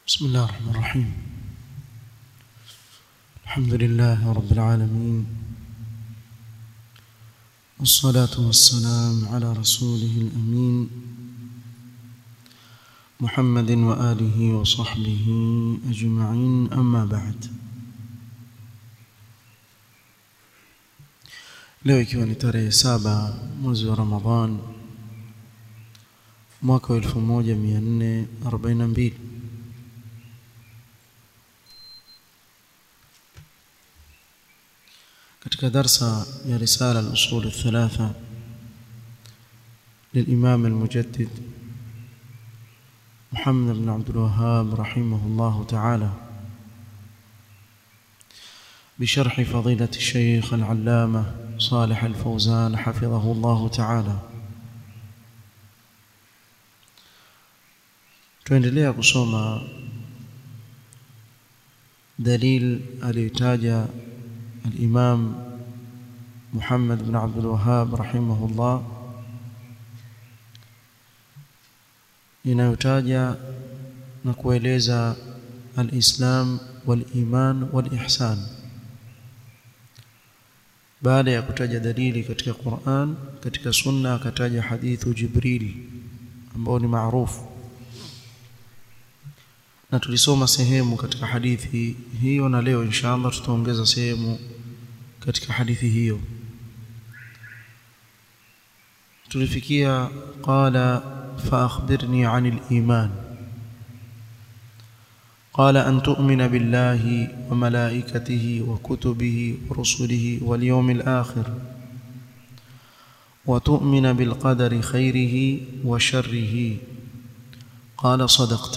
بسم الله الرحمن الرحيم الحمد لله رب العالمين والصلاة والسلام على رسوله الأمين محمد وآله وصحبه أجمعين أما بعد leo ikiwa ni tarehe saba mwezi wa Ramadhan mwaka wa 1442 katika darsa ya risala al-usul al-thalatha للإمام المجدد محمد بن عبد الوهاب رحمه الله تعالى بشرح فضيلة الشيخ العلامة صالح الفوزان حفظه الله تعالى tuendelea kusoma dalil aliyotaja al-Imam Muhammad bin Abdul Wahhab rahimahullah inayotaja na kueleza al-Islam wal-iman wal-ihsan baada ya kutaja dalili katika Qur'an katika sunna akataja hadithu Jibril ambao ni maarufu na tulisoma sehemu katika hadithi hiyo na leo inshallah tutaongeza sehemu katika hadithi hiyo tulifikia qala fa akhbirni 'anil iman قال أن تؤمن بالله وملائكته وكتبه ورسله واليوم الآخر وتؤمن بالقدر خيره وشره قال صدقت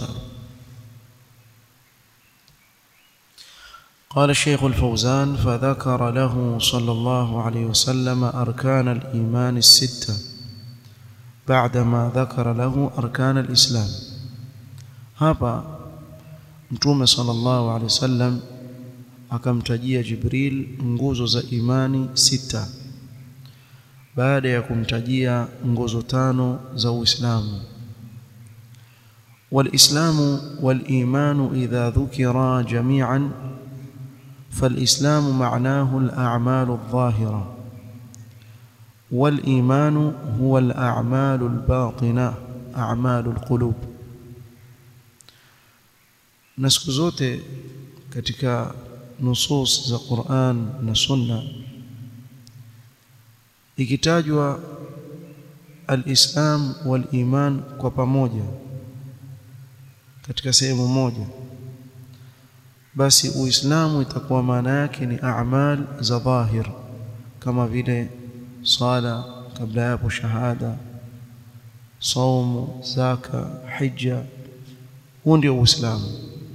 قال الشيخ الفوزان فذكر له صلى الله عليه وسلم أركان الإيمان الستة بعدما ذكر له أركان الإسلام هذا Mtume sallallahu alaihi wasallam akamtajia Jibril nguzo za imani sita baada ya kumtajia nguzo tano za Uislamu والإسلام والإيمان إذا ذكرا جميعا فالإسلام معناه الأعمال الظاهرة والإيمان هو الأعمال الباطنة أعمال القلوب na siku zote katika nusus za Qur'an na Sunna ikitajwa al-Islam wal-iman kwa pamoja katika sehemu moja basi Uislamu itakuwa maana yake ni a'mal za dhahir kama vile sala kabla yapo shahada saumu zaka hija huo ndio Uislamu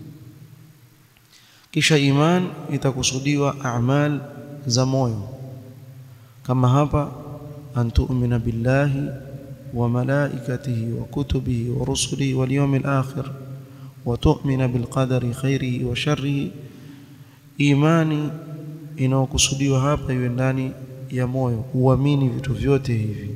kisha iman itakusudiwa a'mal za moyo kama hapa antu'mina billahi wa malaikatihi wa kutubihi wa rusulihi wal yawmil akhir wa tu'mina bil qadari khairihi wa sharrihi imani inayokusudiwa hapa iwe ndani ya moyo uamini vitu vyote hivi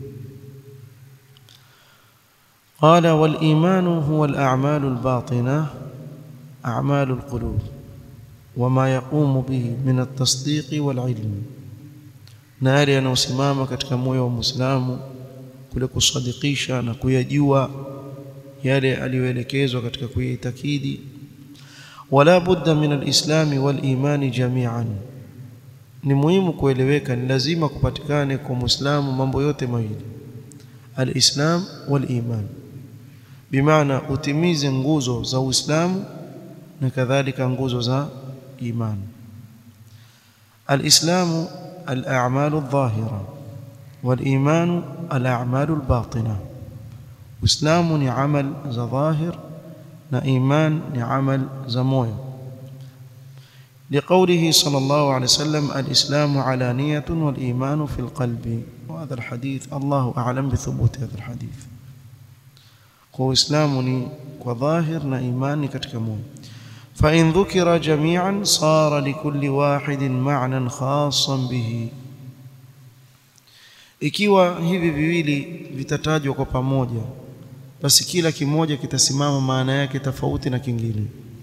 قال والإيمان هو الأعمال الباطنة أعمال القلوب وما يقوم به من التصديق والعلم na yale yanayosimama katika moyo wa Muislamu kule kusadikisha na kuyajua yale aliyoelekezwa katika kuyaitakidi wala budda min alislami walimani jami'an ni muhimu kueleweka ni lazima kupatikane kwa Muislamu mambo yote mawili alislam waliman bimaana utimize nguzo za Uislamu na kadhalika nguzo za iman alislamu الاعمال الظاهره والايمان الاعمال الباطنه اسلام ni amal za dhahir na iman ni amal za moyo لقوله صلى الله عليه وسلم الاسلام علانيه والايمان في القلب وهذا الحديث الله اعلم بثبوت هذا الحديث kwa uislamu ni kwa dhahir na imani katika moyo فإن ذكر جميعا صار لكل واحد معنى خاصا به ikiwa hivi viwili vitatajwa kwa pamoja basi kila kimoja kitasimama maana yake tofauti na kingine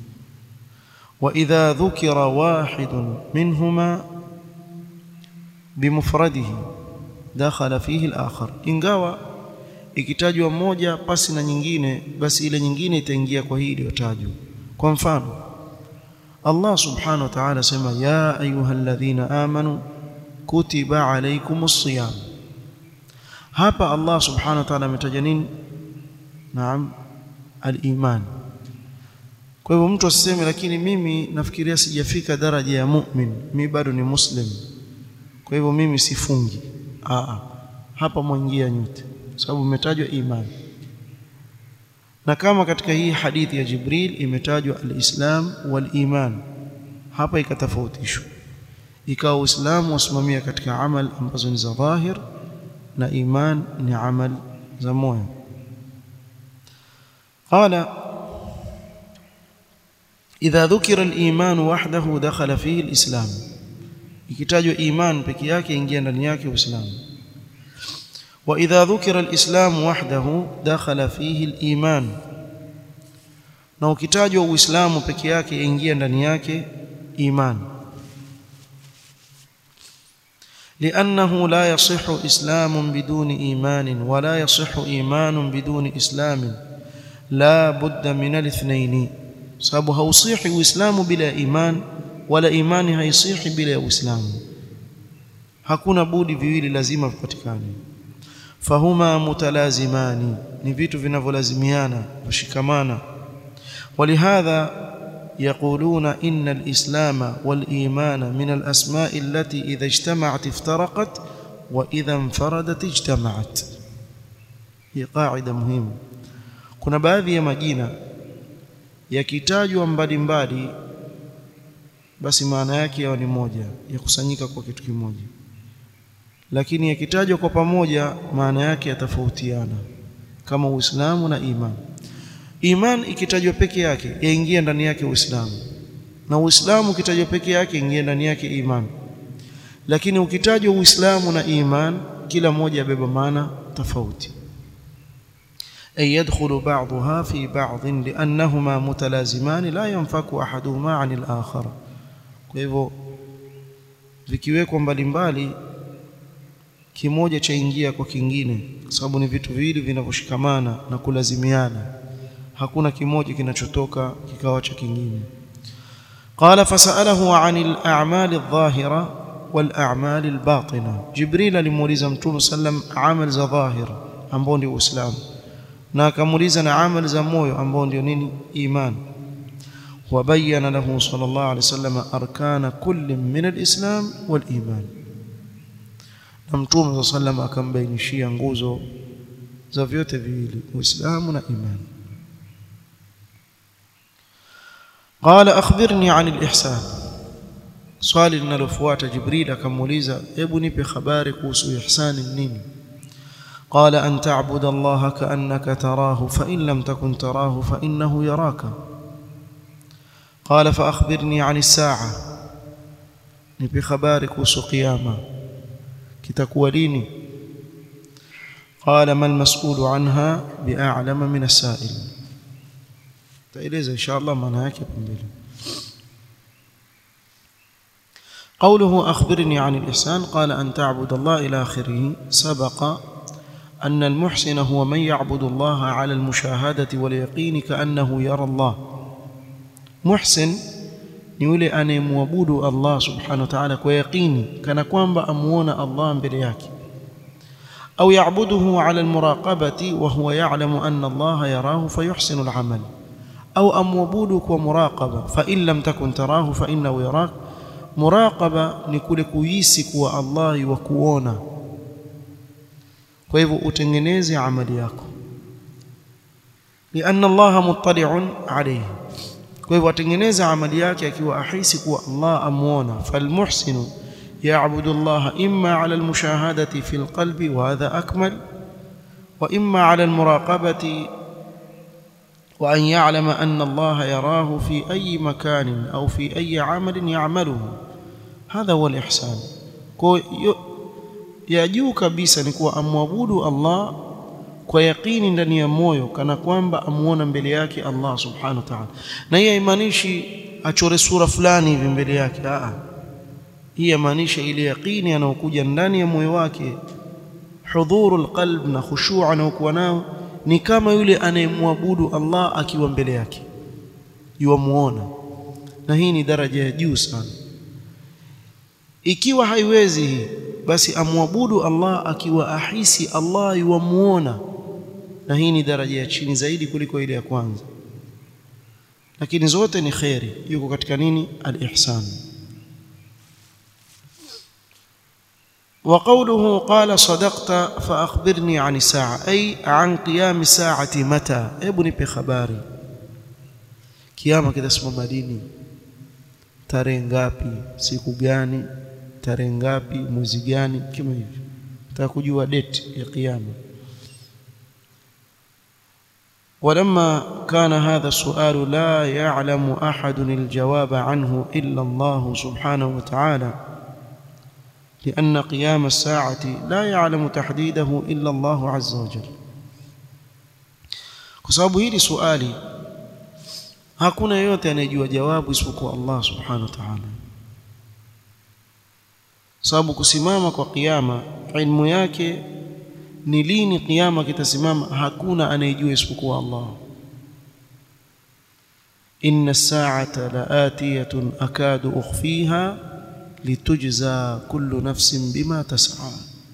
وإذا ذكر واحد منهما بمفرده دخل فيه الآخر ingawa ikitajwa moja pasi na nyingine basi ile nyingine itaingia kwa hii iliyotajwa kwa mfano Allah subhanahu wa ta'ala sema ya ayyuhalladhina amanu kutiba alaykumus siyam hapa Allah subhanahu wa ta'ala ametaja nini naam al-iman kwa hivyo mtu asiseme lakini mimi nafikiria sijafika daraja ya mu'min mimi bado ni muslim kwa hivyo mimi sifungi a hapa mwingia nyote sababu imetajwa imani na kama katika hii hadithi ya Jibril imetajwa al-Islam wal-iman hapa ikatofautishwa ikawa Uislamu wasimamia katika amal ambazo ni za dhahir na iman ni amal za moyo قال إذا ذكر الإيمان وحده دخل فيه الإسلام ikitajwa iman peke yake ingia ndani yake uislamu wa idha dhukira alislam wahdahu dakhala fihi aliman na ukitajwa uislamu peke yake ingia ndani yake iman لأنه لا يصح إسلام بدون إيمان ولا يصح إيمان بدون إسلام لا بد من الاثنين sababu hausihi uislamu bila iman wala imani haisihi bila uislamu hakuna budi viwili lazima vipatikane fahuma mutalazimani ni vitu vinavyolazimiana kushikamana ولهذا يقولون إن الإسلام والإيمان من الأسماء التي إذا اجتمعت افترقت وإذا انفردت اجتمعت هي قاعدة مهمة kuna baadhi ya majina yakitajwa mbalimbali basi maana yake yawa ni moja yakusanyika kwa kitu kimoja lakini yakitajwa kwa pamoja maana yake yatafautiana kama Uislamu na iman iman ikitajwa peke yake yaingia ndani yake Uislamu na Uislamu ukitajwa peke yake ingia ndani yake iman lakini ukitajwa Uislamu na iman kila moja yabeba maana tofauti أي يدخل بعضها في بعض لأنهما متلازمان لا ينفك أحدهما عن الآخر kwa hivyo vikiwekwa mbalimbali kimoja chaingia kwa kingine kwa sababu ni vitu viwili vinavyoshikamana na kulazimiana hakuna kimoja kinachotoka kikawa cha kingine قال فسأله عن الأعمال الظاهرة والأعمال الباطنة جبريل alimuuliza mtume sallam amal za dhahir ambao ndio uislamu na akamuuliza na amali za moyo ambao ndio nini iman wabayana lahu sallallahu alaihi wasallam arkana kulli min alislam waliman na mtume sallam akambainishia nguzo za vyote viwili uislamu na iman قال اخبرني عن الاحسان swali linalofuata jibril akamuuliza hebu nipe habari kuhusu ihsani nini قال أن تعبد الله كأنك تراه فإن لم تكن تراه فإنه يراك قال فأخبرني عن الساعة نبي خبارك وسو قيامة كتكوى ليني قال ما المسؤول عنها بأعلم من السائل تأليز إن شاء الله ما نهاك قوله أخبرني عن الإحسان قال أن تعبد الله إلى آخره سبق أن المحسن هو من يعبد الله على المشاهدة واليقين كأنه يرى الله محسن ni yule anayemwabudu Allah subhanahu wa ta'ala kwa yaqini kana kwamba amuona Allah mbele yake au yaabuduhu ala almuraqabati wa huwa ya'lamu anna Allah yarahu fayuhsinu al'amal au amwabudu kwa muraqaba fa in lam takun tarahu fa innahu yarak muraqaba ni kule kuhisi kuwa Allah yukuona kwa hivyo utengeneze amali yako lianna Allah muttali'un alayhi kwa hivyo atengeneza amali yake akiwa ahisi kuwa Allah amuona falmuhsinu ya'budu Allah imma 'ala almushahadati fil qalbi wa hadha akmal wa imma 'ala almuraqabati wa an ya'lama anna Allah yarahu fi ayi makanin au fi ayi 'amalin ya'maluhu hadha huwa alihsan kwa ya juu kabisa ni kuwa amwabudu Allah kwa yaqini ndani ya moyo kana kwamba amuona mbele yake Allah subhanahu wa ta'ala na hiyo haimaanishi achore sura fulani hivi mbele yake a hii yamaanisha ile yaqini anayokuja ndani ya moyo wake hudhurul qalb na khushu' anayokuwa nao ni kama yule anayemwabudu Allah akiwa mbele yake yuamuona na hii ni daraja ya juu sana ikiwa haiwezi hii basi amwabudu Allah akiwa ahisi Allah yuamuona na hii ni daraja ya chini zaidi kuliko ile ya kwanza lakini zote ni khairi yuko katika nini al-ihsan وقوله قال صدقت فأخبرني عن الساعة أي عن قيام الساعة متى ابني بخباري kiama kitasimama lini tarehe ngapi siku gani tarehe ngapi mwezi gani kama hivyo nataka kujua date ya kiyama ولما كان هذا السؤال لا يعلم أحد الجواب عنه إلا الله سبحانه وتعالى لأن قيام الساعة لا يعلم تحديده إلا الله عز وجل كسبب هذه سؤالي hakuna yeyote anayejua jawabu isipokuwa Allah subhanahu wa ta'ala sababu kusimama kwa kiyama ilmu yake ni lini kiyama kitasimama hakuna anayejua isipokuwa Allah inna as-sa'ata la'atiyatun akadu ukhfiha litujza kullu nafsin bima tas'a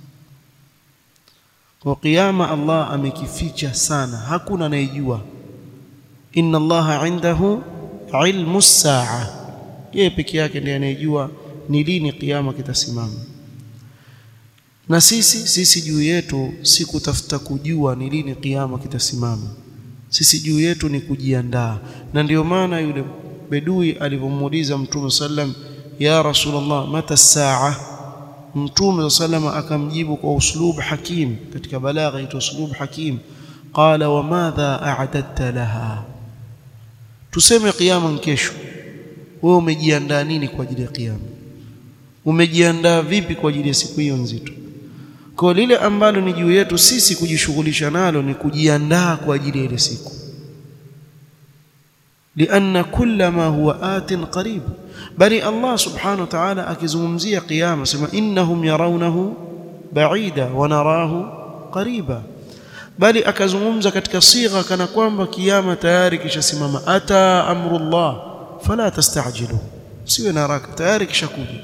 kwa kiyama Allah amekificha sana hakuna anayejua inna allaha indahu ilmu saa yeye peke yake ndiye anayejua ni lini kiyama kitasimama na sisi sisi juu yetu si kutafuta kujua ni lini kiyama kitasimama sisi juu yetu ni kujiandaa na ndiyo maana yule bedui alivyomuuliza mtume sallam ya rasulullah mata saa mtume sallam akamjibu kwa uslub hakim katika balagha ito uslub hakim qala wa madha a'dadta laha tuseme kiyama kesho wewe umejiandaa nini kwa ajili ya kiyama umejiandaa vipi kwa ajili ya siku hiyo nzito kwa lile ambalo ni juu yetu sisi kujishughulisha nalo ni kujiandaa kwa ajili ya ile siku لأن كل ما هو آت قريب بل الله سبحانه وتعالى akizungumzia kiyama sema innahum yarawnahu ba'ida wa narahu qariba bali akazungumza katika sigha kana kwamba kiyama tayari kishasimama ata amrullah fala tastajilu siwe na haraka tayari kishakuja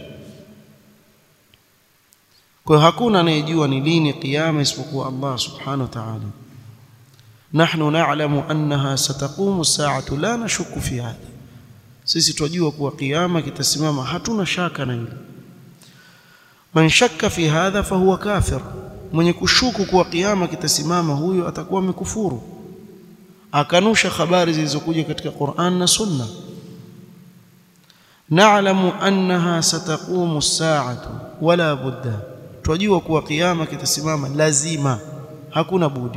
kwa hakuna anayejua ni lini kiyama isipokuwa Allah subhanahu wa ta'ala nahnu na'lamu annaha sataqumu as-sa'atu la nashukku fi hadha sisi twajua kuwa kiyama kitasimama hatuna shaka na hilo man shakka fi hadha fahuwa kafir mwenye kushuku kuwa kiyama kitasimama huyo atakuwa amekufuru akanusha habari zilizokuja katika Qur'an na Sunna na'lamu annaha sataqumu as-sa'atu wala budda twajua kuwa kiyama kitasimama lazima hakuna budi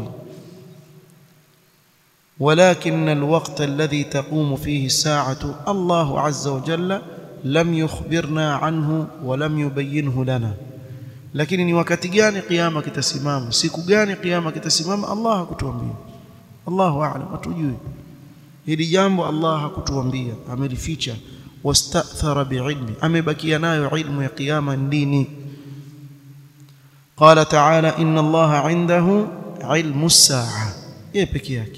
ولكن الوقت الذي تقوم فيه الساعة الله عز وجل لم يخبرنا عنه ولم يبينه لنا lakini ni wakati gani kiyama kitasimama siku gani kiyama kitasimama Allah hakutuambia Allahu a'lam hatujui hili jambo Allah hakutuambia amelificha wastathara biilmi amebakia nayo ilmu ya kiyama ndini qala ta'ala inna Allah 'indahu 'ilmu as-sa'a yeye peke yake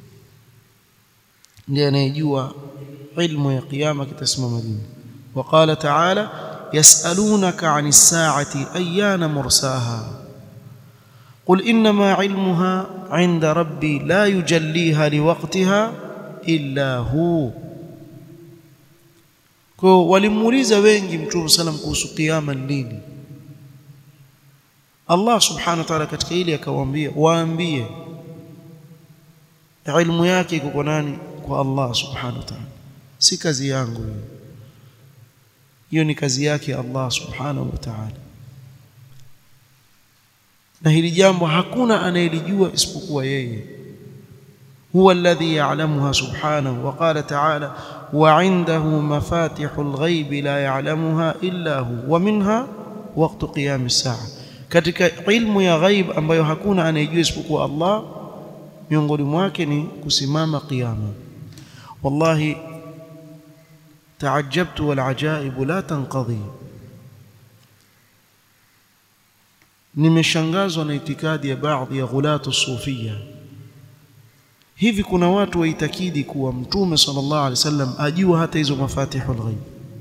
ndiye anayejua ilmu ya kiyama kitasimama lini وقال تعالى يسألونك عن الساعة أيان مرساها قل إنما علمها عند ربي لا يجليها لوقتها إلا هو kwa walimuuliza wengi mtume sallam kuhusu kiyama lini Allah subhanahu wa ta'ala katika ile akawaambia waambie ilmu yake iko kwa nani kwa Allah subhanahu wa ta'ala si kazi yangu hiyo hiyo ni kazi yake Allah subhanahu wa ta'ala na hili jambo hakuna anayelijua isipokuwa yeye huwa alladhi ya'lamuha subhanahu wa qala ta'ala wa 'indahu mafatihul ghaibi la ya'lamuha illa hu wa minha waqtu qiyam as-sa'a katika ilmu ya ghaib ambayo hakuna anayejua isipokuwa Allah miongoni mwake ni kusimama kiyama wallahi taajabtu wal ajaibu la tanqadhi nimeshangazwa na itikadi ya baadhi ya ghulatu sufia hivi kuna watu waitakidi kuwa mtume sallallahu alaihi wasallam ajua hata hizo mafatihul ghaib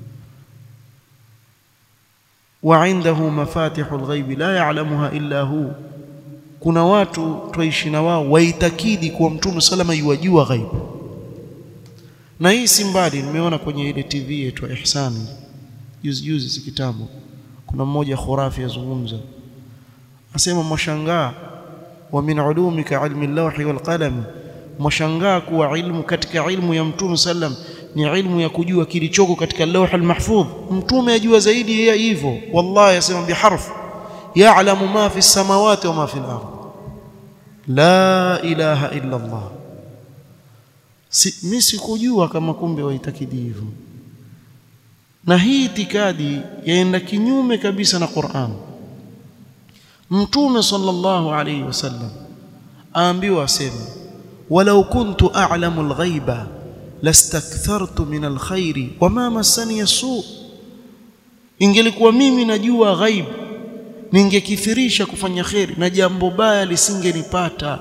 wa indahu mafatihul ghaib la ya'lamuha illa hu kuna watu twaishi na wao waitakidi kuwa mtume salama yuwajua ghaib na hii si mbali nimeona kwenye ile TV yetu Ihsani juzi juzi si kitambo kuna mmoja khurafi yazungumza asema mwashangaa wa min ulumika ilmi lawhi wal qalam mwashangaa kuwa ilmu katika ilmu ya mtume sallam ni ilmu ya kujua kilichoko katika lawh almahfudh mtume ajua zaidi ya hivyo wallahi asema biharf ya'lamu ma fi samawati wa ma fi al-ard la ilaha illa Allah si, mimi sikujua kama kumbe waitakidi hivyo na hii itikadi yaenda kinyume kabisa na Qur'an mtume sallallahu alayhi wasallam aambiwa aseme walau kuntu a'lamu al-ghaiba lastakthartu min al-khairi wama massani yasu ingelikuwa mimi najua ghaib ningekithirisha kufanya kheri na jambo baya lisingenipata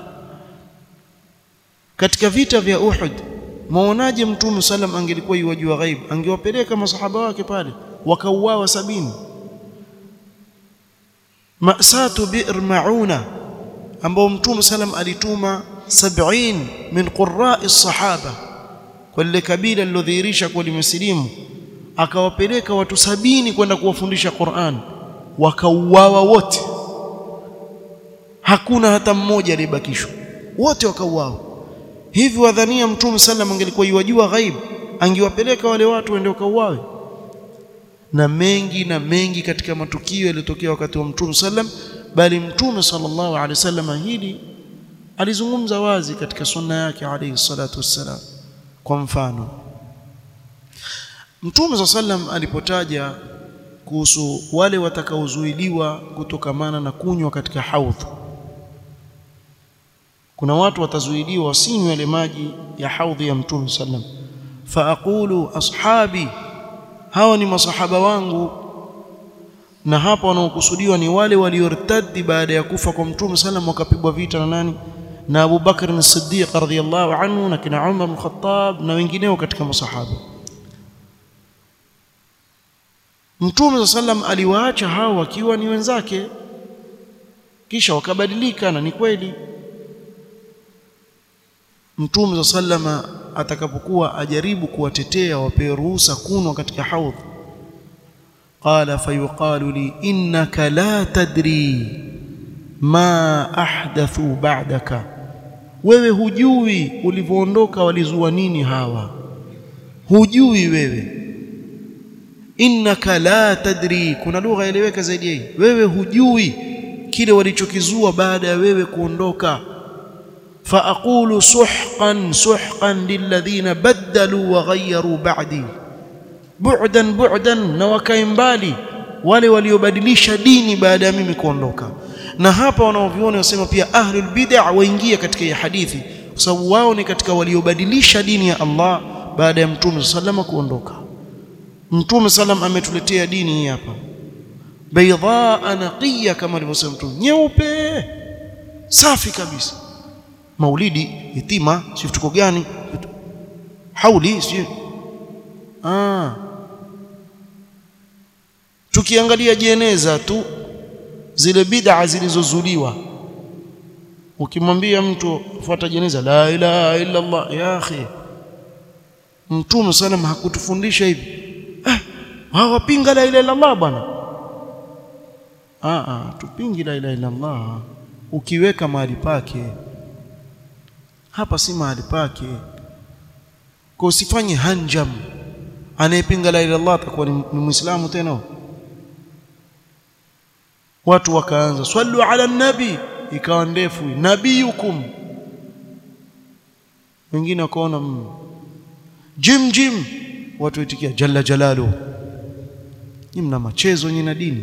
katika vita vya Uhud maonaje mtume sallam angelikuwa yuwajua ghaib angewapeleka masahaba wake pale wakauawa sabini masatu bi'r mauna ambao mtume sallam alituma 70 min qurra'i sahaba kwa lile kabila lilodhihirisha kwa limesilimu akawapeleka watu sabini kwenda kuwafundisha Qur'an wakauawa wote hakuna hata mmoja aliyebakishwa wote wakauawa hivi wadhania mtume sallam angelikuwa yuwajua ghaib angewapeleka wale watu waende wakauawe na mengi na mengi katika matukio yaliyotokea wakati wa mtume sallam bali mtume sallallahu alaihi wasallam hili alizungumza wazi katika sunna yake alayhi salatu wassalam kwa mfano mtume sallam alipotaja kuhusu wale watakaozuiliwa kutokamana na kunywa katika haudh kuna watu watazuiliwa wasinywe yale maji ya haudhi ya mtume sallam fa aqulu ashabi hawa ni masahaba wangu na hapa wanaokusudiwa ni wale waliortadi baada ya kufa kwa mtume sallam wakapigwa vita na nani na Abu Bakr as-Siddiq radhiyallahu anhu na kina Umar al-Khattab na wengineo katika masahaba Mtume sallam aliwaacha hao wakiwa ni wenzake kisha wakabadilika na ni kweli Mtume sallama atakapokuwa ajaribu kuwatetea wapewe ruhusa kunwa katika haudh qala fayuqalu li innaka la tadri ma ahdathu ba'daka wewe hujui ulivyoondoka walizua nini hawa hujui wewe innaka la tadri kuna lugha eleweka zaidi hii wewe hujui kile walichokizua baada ya wewe kuondoka فاقول سحقا سحقا للذين بدلوا وغيروا بعدي بعدا بعدا na wakae mbali wale waliobadilisha dini baada ya mimi kuondoka na hapa wanaoviona wasema pia ahlul bid'ah waingia katika hii hadithi kwa sababu wao ni katika waliobadilisha dini ya Allah baada ya mtume sallama kuondoka mtume sallam ametuletea dini hii hapa baydha naqiya kama alivyosema mtume nyeupe safi kabisa maulidi yatima si tuko gani hauli si ah tukiangalia jeneza tu zile bid'a zilizozuliwa ukimwambia mtu fuata jeneza la ilaha illa Allah ya akhi mtume sallam hakutufundisha hivi eh hawapinga la ilaha illa Allah bwana ah ah tupingi la ilaha illa Allah ukiweka mahali pake hapa si mahali pake kwa usifanye hanjam anayepinga la ilaha illallah atakuwa ni muislamu tena watu wakaanza swallu ala nabi ikawa ndefu nabiyukum wengine wakaona mm. jim jim watu itikia jalla jalalu ni mna machezo nyinyi na dini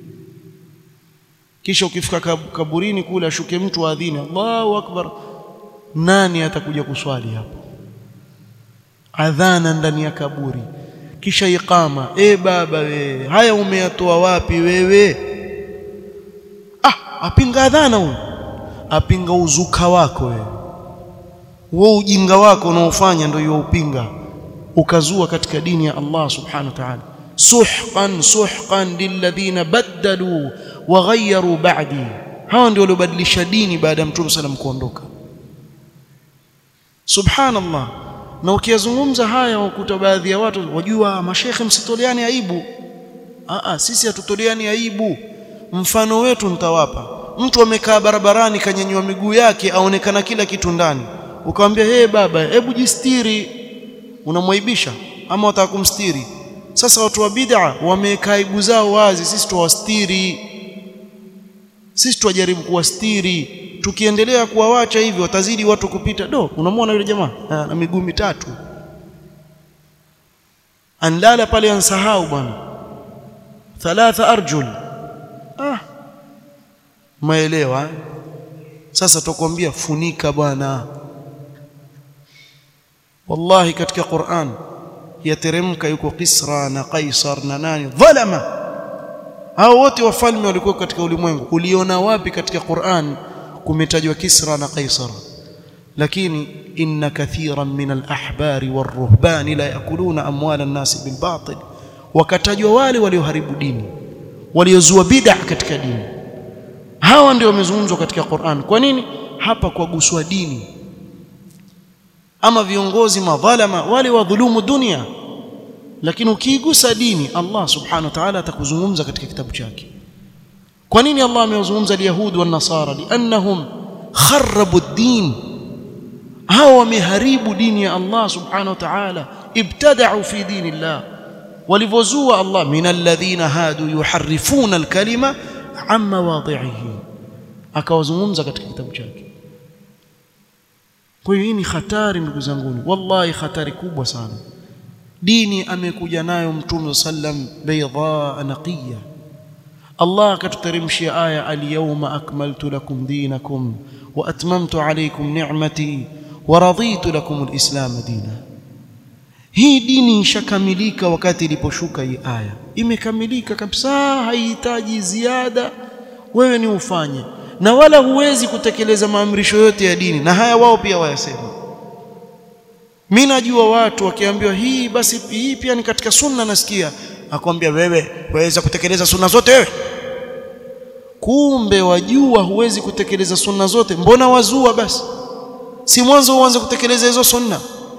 kisha ukifika kaburini kule ashuke mtu adhini Allahu akbar nani atakuja kuswali hapo adhana ndani ya kaburi kisha iqama e baba wewe haya umeyatoa wapi wewe ah apinga adhana huyo apinga uzuka wako wewe wewe ujinga wako unaofanya ndio hiyo upinga ukazua katika dini ya Allah subhanahu wa ta'ala suhqan suhqan lilladhina baddalu wa ghayyaru ba'di hawa ndio waliobadilisha dini baada ya mtume sallam kuondoka subhanallah na ukiyazungumza haya wakuta baadhi ya watu wajua mashekhe msitoleani aibu a sisi hatutoleani aibu mfano wetu nitawapa mtu amekaa barabarani kanyanyua miguu yake aonekana kila kitu ndani ukamwambia hey baba hebu jistiri unamwaibisha ama wataka kumstiri sasa watu wa bid'a wameweka aibu zao wazi sisi tuwastiri sisi tuwajaribu kuwastiri tukiendelea kuwawacha hivi watazidi watu kupita do unamwona yule jamaa na miguu mitatu anlala pale ansahau bwana thalatha arjul ah maelewa sasa tukwambia funika bwana wallahi katika Qur'an yateremka yuko Kisra na Kaisar na nani dhalama hao wote wafalme walikuwa katika ulimwengu uliona wapi katika Qur'an kumetajwa Kisra na Kaisar lakini inna kathiran min al-ahbari war-ruhbani la yakuluna amwala an-nasi bil batil wakatajwa wale walioharibu dini waliozua bid'a katika dini hawa ndio wamezungumzwa katika Qur'an kwa nini hapa kwa guswa dini ama viongozi madhalama wale wadhulumu dunia lakini ukiigusa dini Allah subhanahu wa ta'ala atakuzungumza katika kitabu chake kwa nini Allah amewazungumza alyahudi wan nasara liannahum kharabu ad-din hao wameharibu dini ya Allah subhanahu wa ta'ala ibtada'u fi dinillah walivozua Allah min alladhina hadu yuharrifuna al-kalima an mawadhi'ihi akawazungumza katika kitabu chake kwa hiyo hii ni hatari ndugu zangu wallahi hatari kubwa sana dini amekuja nayo mtume sallam bayda naqiya Allah akatuteremshia aya al-yawma akmaltu lakum dinakum wa atmamtu alaykum ni'mati wa raditu lakum al-islam dina hii dini ishakamilika wakati iliposhuka hii aya imekamilika kabisa haihitaji ziada wewe ni ufanye na wala huwezi kutekeleza maamrisho yote ya dini na haya wao pia wayasema mimi najua watu wakiambiwa hii basi hii pia ni katika sunna nasikia akwambia wewe waweza kutekeleza sunna zote wewe kumbe wajua huwezi kutekeleza sunna zote mbona wazua basi si mwanzo uanze kutekeleza hizo sunna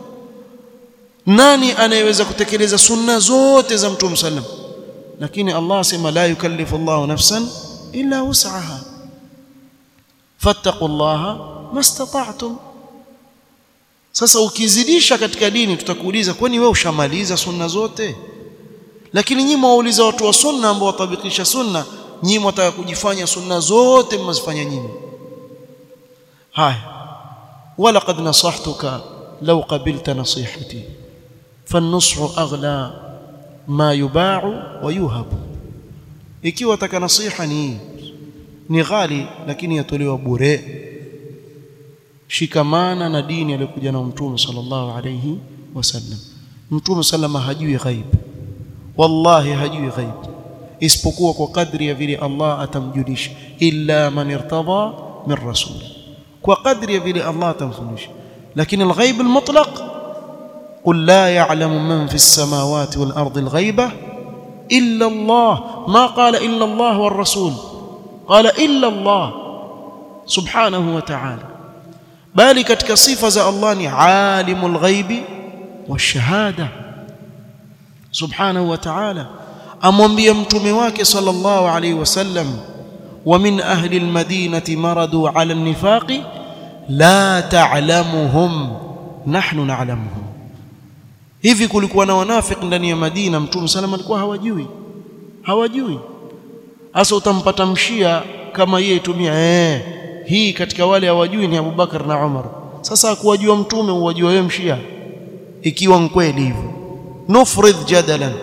nani anayeweza kutekeleza sunna zote za mtume sallam lakini Allah asema la yukallifu Allahu nafsan illa wus'aha fattaqullaha mastata'tum sasa ukizidisha katika dini tutakuuliza kwani wewe ushamaliza sunna zote lakini nyinyi mwauliza watu wa sunna ambao watabikisha sunna nyinyi mwataka kujifanya sunna zote mmazifanya nyinyi haya wala qad nasahtuka law qabilta nasihati فالنصح اغلى ما يباع ويوهب ikiwa taka nasiha ni ni ghali lakini yatolewa bure shikamana na dini aliyokuja na mtume sallallahu alayhi wasallam mtume sallama hajui ghaib wallahi hajui ghaib isipokuwa kwa kadri ya vile Allah atamjulisha illa man irtada min rasul kwa kadri ya vile Allah atamfundisha lakini alghaib almutlaq قل لا يعلم من في السماوات والأرض الغيبة إلا الله ما قال إلا الله والرسول قال إلا الله سبحانه وتعالى bali katika sifa za Allah ni alimul ghaibi washahada subhanahu wa ta'ala amwambia mtume wake sallallahu alayhi wasallam wa min ahli almadinati maradu ala an-nifaqi la ta'lamuhum nahnu na'lamuhum hivi kulikuwa na wanafiki ndani ya Madina mtume sallam alikuwa hawajui hawajui hasa utampata mshia kama yeye tumia eh hii katika wale hawajui ni Abubakar na Umar sasa kuwajua mtume uwajua wewe mshia ikiwa kweli hivyo nufrid jadalan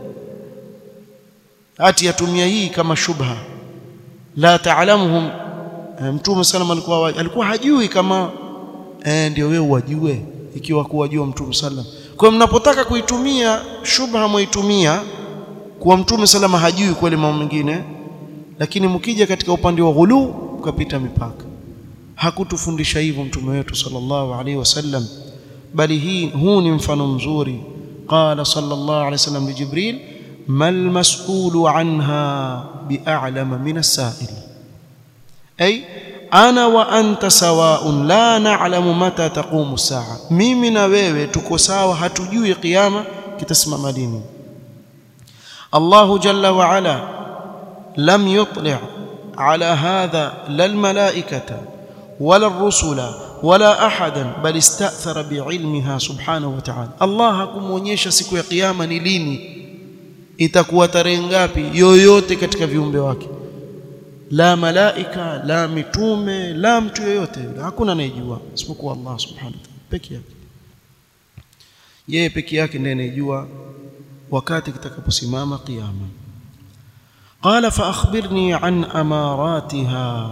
ati yatumia hii kama shubha la taalamuhum mtume sallam alikuwa alikuwa hajui kama eh ndio wewe wajue ikiwa kuwajua mtume sallam kwa kwa mnapotaka kuitumia shubha mwaitumia kuwa mtume salama hajui kweli mambo mengine lakini mkija katika upande wa ghulu ukapita mipaka hakutufundisha hivyo mtume wetu sallallahu alaihi wasallam bali hii huu ni mfano mzuri qala sallallahu alaihi wasallam li jibril mal mas'ulu anha bi'alama min as-sa'il ay ana wa anta sawa'un la na'lamu mata taqumu as-sa'a mimi na wewe tuko sawa hatujui kiyama kitasimama lini Allah jalla wa ala lam yutli' ala hadha la al-mala'ikata wala ar-rusula wala ahadan bal ista'thara bi'ilmiha subhanahu wa ta'ala Allah hakumuonyesha siku ya kiyama ni lini itakuwa tarehe ngapi yoyote katika viumbe wake la malaika la mitume la mtu yoyote hakuna anayejua isipokuwa Allah subhanahu wa ta'ala peke yake yeye peke yake ndiye anayejua wakati kitakaposimama kiyama qala fa akhbirni an amaratiha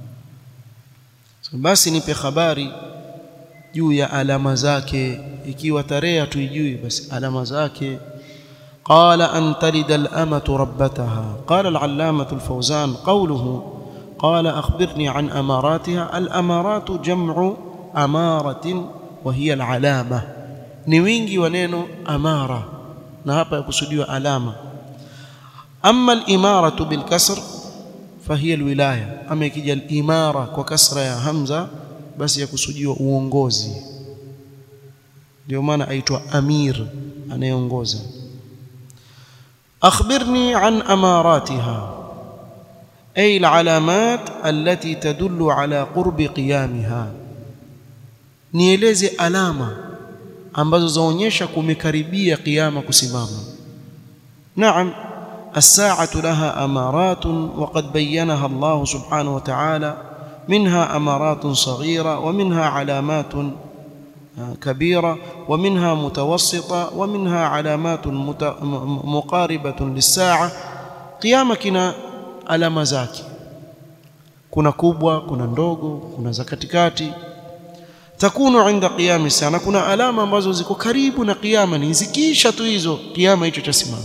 basi nipe habari juu ya alama zake ikiwa tarehe hatuijui basi alama zake قال أن تلد الأمة ربتها قال العلامة الفوزان قوله قال أخبرني عن أماراتها الأمارات جمع أمارة وهي العلامة نوينجي ونينو أمارة نهابا يقصدوا علامة أما الإمارة بالكسر فهي الولاية أما يكي الإمارة وكسر يا همزة بس يقصدوا uongozi ndio maana aitwa amir anayeongoza أخبرني عن أماراتها أي العلامات التي تدل على قرب قيامها nieleze alama ambazo zaonyesha kumekaribia kiyama kusimama naam الساعة لها أمارات وقد بينها الله سبحانه وتعالى منها أمارات صغيرة ومنها علامات كبيرة ومنها متوسطة ومنها علامات مقاربة للساعة قيامة كنا alama zake kuna kubwa kuna ndogo kuna za katikati takunu inda qiyami sana kuna alama ambazo ziko karibu na kiyama ni zikisha tu hizo kiyama hicho chasimama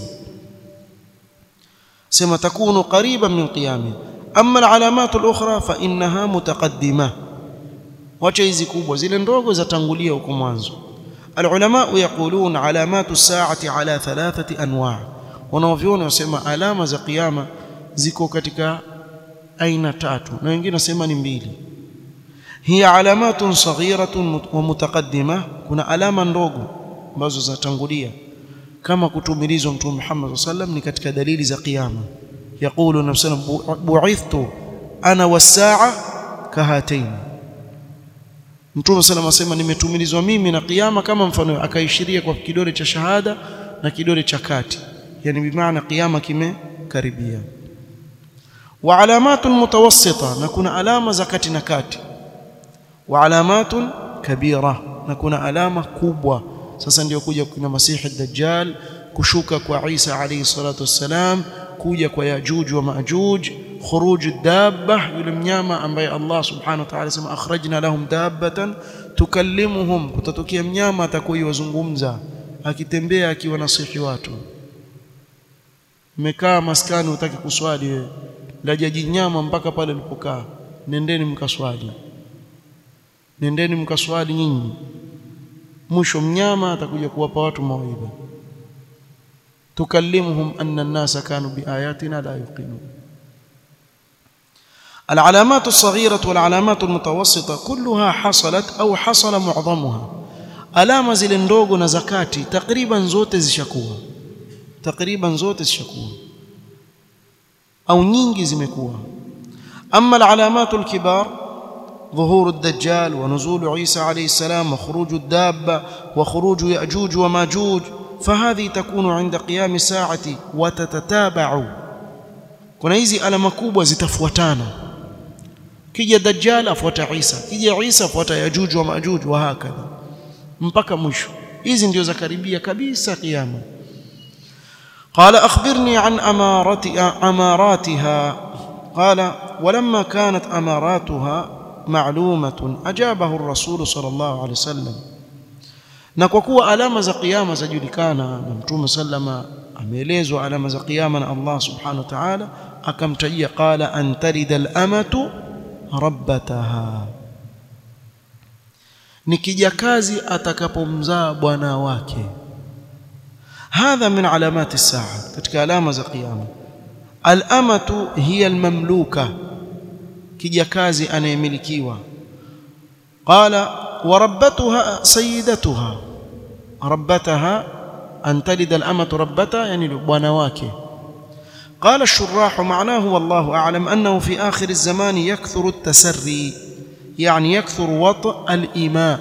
sema takunu qariban min qiyami amma alalamat alukhra fa innaha mutaqaddimah wacha hizi kubwa zile ndogo zatangulia huko mwanzo alulama yaqulun alamatu saati ala thalathati anwa wanaoviona wasema alama za kiyama ziko katika aina tatu na wengine wasema ni mbili hiya alamatun saghiratun wa mutaqaddima kuna alama ndogo ambazo zinatangulia kama kutumilizwa mtume Muhammad sallam ni katika dalili za kiyama yaqulu nafsana bu'ithtu ana was-sa'a kahataini Mtume sallam asema nimetumilizwa mimi na kiyama kama mfano akaishiria kwa kidole cha shahada na kidole cha kati yani bimaana kiyama kimekaribia wa alamatun mutawassita na kuna alama za kati na kati wa alamatun kabira na kuna alama kubwa sasa ndio kuja kuna masihi dajjal kushuka kwa Isa alayhi salatu wassalam kuja kwa yajuj wa majuj khuruj dabba yule mnyama ambaye Allah subhanahu wa ta'ala sema akhrajna lahum dabbatan tukallimuhum kutatokea mnyama atakayewazungumza akitembea akiwa nasihi watu mmekaa maskani utaki kuswali wewe lajaji nyama mpaka pale ulipokaa nendeni mkaswali nendeni mkaswali nyinyi mwisho mnyama atakuja kuwapa watu mawaidha tukallimuhum anna an-nasa kanu biayatina la yuqinun العلامات الصغيرة والعلامات المتوسطة كلها حصلت أو حصل معظمها alama zile ndogo na zakati takriban zote zishakuwa takriban zote zishakuwa au nyingi zimekuwa amma alalamat alkibar ظهور الدجال ونزول عيسى عليه السلام وخروج الدابة وخروج يأجوج وماجوج فهذه تكون عند قيام الساعة وتتتابع kuna hizi alama kubwa zitafuatana kija dajjal afuata Isa kija Isa afuata yajuj wa majuj wa hakadha mpaka mwisho hizi ndio za karibia kabisa kiyama قال أخبرني عن أمارات أماراتها قال ولما كانت أماراتها معلومة أجابه الرسول صلى الله عليه وسلم na kwa kuwa alama za kiyama zajulikana na mtume sallama ameelezwa alama za kiyama na Allah subhanahu wa ta'ala akamtajia qala an tarida al-amatu rabbataha ni kijakazi atakapomzaa bwana wake hadha min alamati saa katika alama za kiyama al-amatu hiya al-mamluka kijakazi anayemilikiwa qala wa rabbatuha sayyidatuha rabbataha an talida al-amatu rabbata yani bwana wake قال الشراح معناه والله أعلم أنه في آخر الزمان يكثر التسري يعني يكثر وطء الإيماء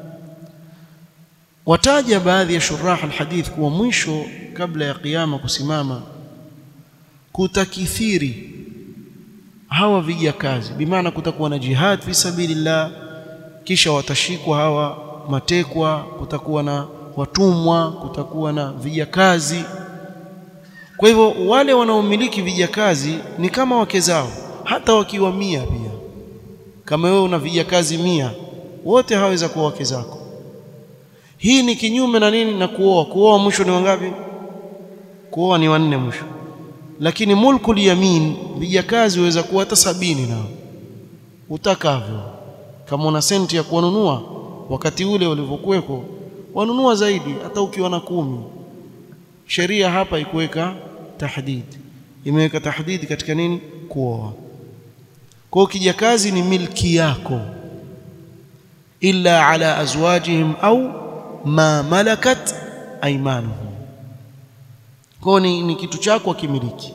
وتاج baadhi ya shurah alhadith kuwa mwisho kabla ya kiyama kusimama kutakithiri hawa vijakazi bimaana kutakuwa na jihad fi sabilillah kisha watashikwa hawa matekwa kutakuwa na watumwa kutakuwa na vijakazi kwa hivyo wale wanaomiliki vijakazi ni kama wake zao hata wakiwa mia pia kama wewe una vijakazi mia wote haweza kuwa wake zako hii ni kinyume na nini na kuoa kuoa mwisho ni wangapi kuoa ni wanne mwisho lakini mulkul yamin vijakazi waweza kuwa hata sabini nao utakavyo kama una senti ya kuwanunua wakati ule ulivyokuweko wanunua zaidi hata ukiwa na kumi sheria hapa ikuweka tahdid imeweka tahdid katika nini kuoa kwa kijakazi ni milki yako illa ala azwajihim au ma malakat aymanuhum kwa ni, ni kitu chako akimiliki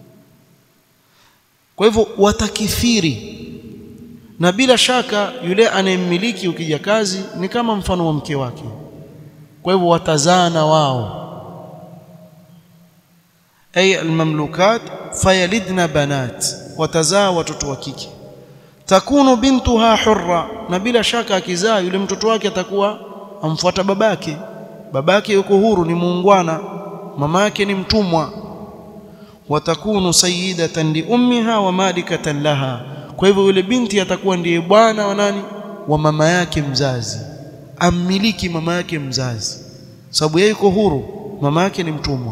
kwa hivyo watakithiri na bila shaka yule anayemmiliki ukijakazi ni kama mfano wa mke wake kwa hivyo watazaa na wao ay almamlukat fayalidna banat watazaa watoto wa kike takunu bintuha hurra na bila shaka akizaa yule mtoto wake atakuwa amfuata babake babake yuko huru ni muungwana mama yake ni mtumwa watakunu sayyidatan li ummiha wa malikatan laha kwa hivyo yule binti atakuwa ndiye bwana wa nani wa mama yake mzazi ammiliki mama yake mzazi sababu yeye yuko huru mama yake ni mtumwa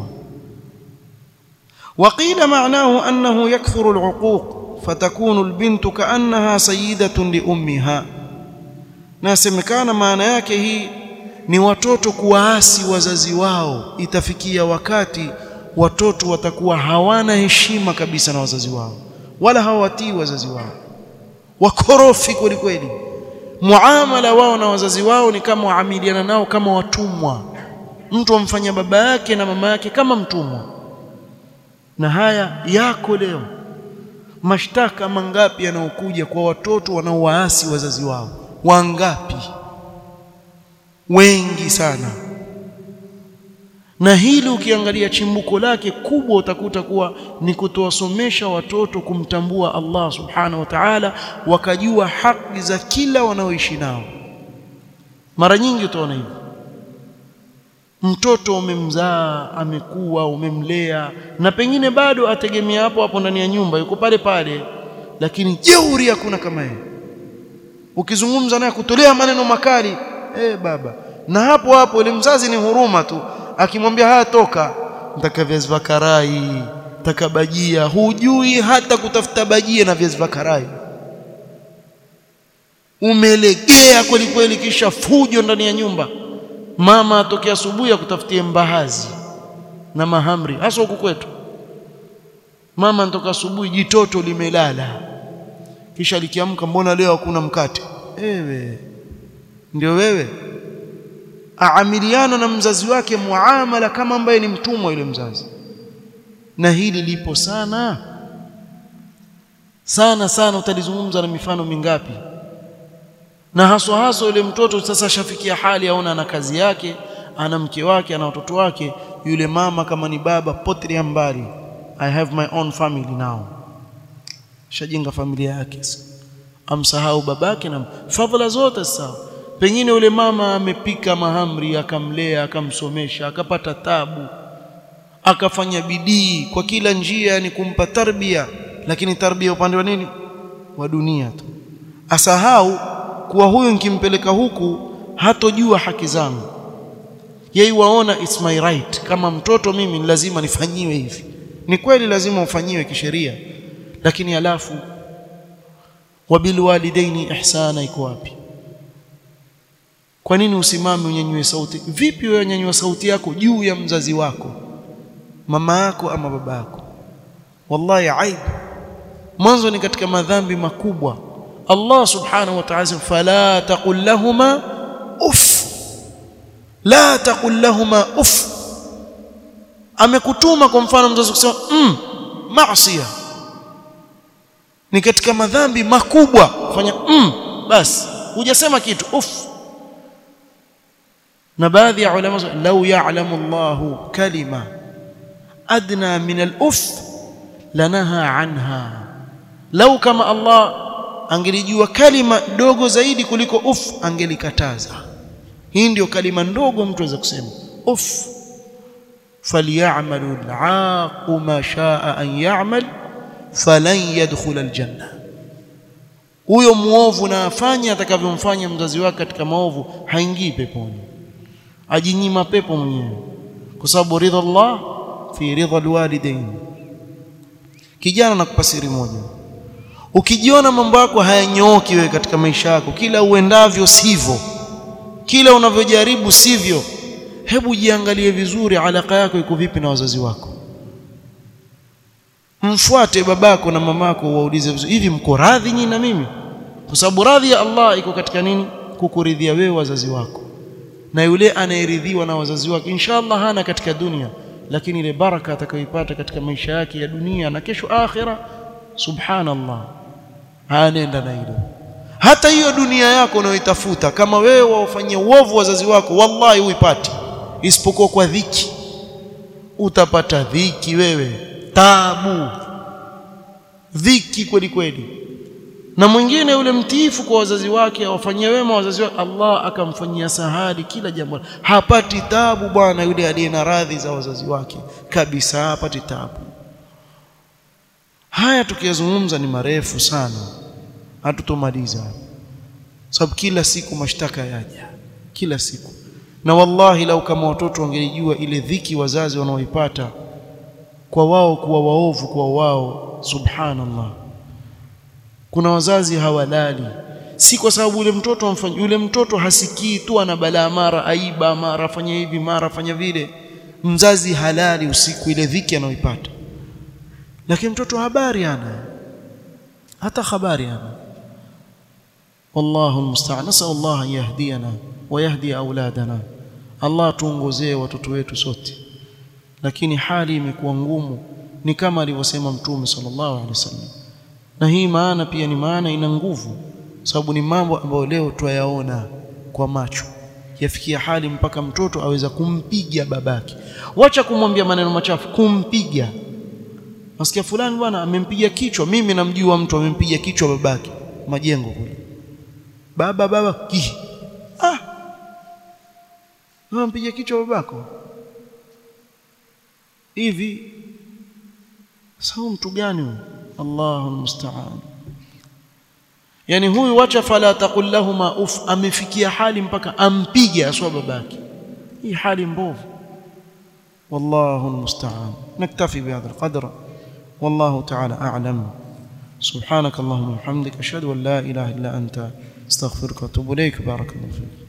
وقيل معناه أنه يكثر العقوق فتكون البنت كأنها سيدة لأمها nasemekana maana yake hii ni watoto kuwaasi wazazi wao itafikia wakati watoto watakuwa hawana heshima kabisa na wazazi wao wala hawatii wazazi wao wakorofi kweli kweli muamala wao na wazazi wao ni kama waamiliana nao kama watumwa mtu amfanya baba yake na mama yake kama mtumwa na haya yako leo mashtaka mangapi yanayokuja kwa watoto wanaowaasi wazazi wao wangapi wengi sana na hili ukiangalia chimbuko lake kubwa utakuta kuwa ni kutowasomesha watoto kumtambua Allah subhanahu wa ta'ala wakajua haki za kila wanaoishi nao mara nyingi utaona hivyo mtoto umemzaa amekuwa umemlea na pengine bado ategemea hapo hapo ndani ya nyumba yuko pale pale lakini jeuri hakuna kama yeye ukizungumza naye kutolea maneno makali eh baba na hapo hapo ile mzazi ni huruma tu akimwambia haya toka nataka viazi vya karai nataka bajia hujui hata kutafuta bajia na viazi vya karai umelegea kweli kweli kisha fujo ndani ya nyumba mama atokea asubuhi akutafutie mbahazi na mahamri hasa huku kwetu mama anatoka asubuhi jitoto limelala kisha likiamka mbona leo hakuna mkate ewe ndio wewe aamiliana na mzazi wake muamala kama ambaye ni mtumwa yule mzazi na hili lipo sana sana sana utalizungumza na mifano mingapi na haswa haswa yule mtoto sasa shafikia hali aona ana kazi yake ana mke wake ana watoto wake yule mama kama ni baba potri mbali i have my own family now shajenga familia yake amsahau babake na fadhila zote sawa pengine yule mama amepika mahamri akamlea akamsomesha akapata tabu akafanya bidii kwa kila njia ni kumpa tarbia lakini tarbia upande wa nini wa dunia tu asahau kuwa huyu nikimpeleka huku hatojua haki zangu yeye waona it's my right kama mtoto mimi ni lazima nifanyiwe hivi ni kweli lazima ufanyiwe kisheria lakini alafu wabilwalidaini ihsana iko wapi kwa nini usimame unyanyue sauti vipi wewe unyanyua sauti yako juu ya mzazi wako mama yako ama baba yako wallahi aibu mwanzo ni katika madhambi makubwa Allah subhanahu wa ta'ala fala taqul lahumā uff la taqul lahumā uff amekutuma kwa mfano mzazi kusema mm, maasiya ni katika madhambi makubwa fanya mm, basi hujasema kitu uff na baadhi ya ulama law ya'lamu Allahu kalima adna min al-uff lanaha anha lau kama Allah angelijua kalima dogo zaidi kuliko uf angelikataza hii ndio kalima ndogo mtu aweza kusema uf falyamalu al'aqu ma shaa an ya'mal falan yadkhul aljanna huyo muovu na afanye atakavyomfanya mzazi wake katika maovu haingii peponi ajinyima pepo mwenyewe kwa sababu ridha Allah fi ridha alwalidain kijana nakupa siri moja ukijiona mambo yako hayanyooki wewe katika maisha yako kila uendavyo sivyo kila unavyojaribu sivyo hebu jiangalie vizuri alaka yako iko vipi na wazazi wako mfuate babako na mamako waulize vizuri hivi mko radhi nyinyi na mimi kwa sababu radhi ya Allah iko katika nini kukuridhia wewe wazazi wako na yule anayeridhiwa na wazazi wake inshallah hana katika dunia lakini ile baraka atakayoipata katika maisha yake ya dunia na kesho akhira subhanallah anaenda na hilo hata hiyo dunia yako unayoitafuta kama wewe waufanyia uovu wazazi wako wallahi huipati isipokuwa kwa dhiki utapata dhiki wewe tabu dhiki kweli kweli na mwingine yule mtiifu kwa wazazi wake awafanyia wema wazazi wake Allah akamfanyia sahali kila jambo hapati tabu bwana yule aliye na radhi za wazazi wake kabisa hapati tabu haya tukiyazungumza ni marefu sana hatutomaliza sababu kila siku mashtaka yaja kila siku na wallahi lau kama watoto wangelijua ile dhiki wazazi wanaoipata kwa wao kuwa waovu kwa wao subhanallah kuna wazazi hawalali si kwa sababu yule mtoto amfanya yule mtoto hasikii tu ana balaa mara aiba mara fanya hivi mara fanya vile mzazi halali usiku ile dhiki anaoipata lakini mtoto habari ana hata habari ana wallahu almusta'an nasal Allah an yahdiyana wa yahdi auladana Allah tuongozee watoto wetu sote lakini hali imekuwa ngumu ni kama alivyosema mtume sallallahu alaihi wasallam na hii maana pia ni maana ina nguvu sababu ni mambo ambayo leo twayaona kwa macho yafikia hali mpaka mtoto aweza kumpiga babake wacha kumwambia maneno machafu kumpiga nasikia fulani bwana amempiga kichwa mimi namjua mtu amempiga kichwa babake majengo kule baba baba ki ah amempiga kichwa babako hivi sasa mtu gani huyo Allahu musta'an yani huyu wacha fala taqul lahumā uf amefikia hali mpaka ampige aswa babake hii hali mbovu والله المستعان نكتفي بهذا القدر والله تعالى أعلم سبحانك اللهم وبحمدك أشهد أن لا إله إلا أنت استغفرك واتوب إليك بارك الله فيك